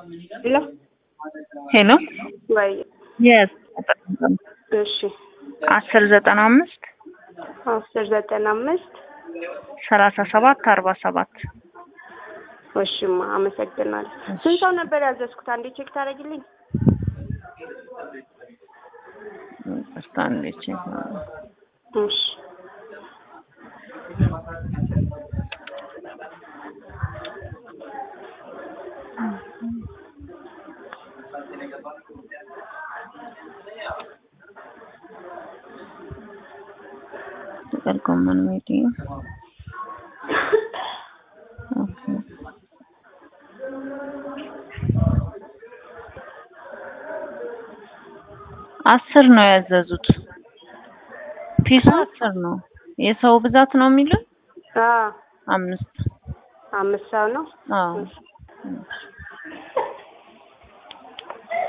ሄሎ ሄሎ ወይ የስ እሺ አስር ዘጠና አምስት አስር ዘጠና አምስት ሰላሳ ሰባት አርባ ሰባት እሺማ አመሰግናለሁ። ስንት ሰው ነበር ያዘዝኩት? አንዴ ቼክ ታደርጊልኝ? ይቅርታ አንዴ ቼክ እሺ ጥቅል ጎመን ሜዲየም ኦኬ አስር ነው ያዘዙት። ፒሱ አስር ነው። የሰው ብዛት ነው የሚሉት አዎ አምስት አምስት ሰው ነው። አዎ እሺ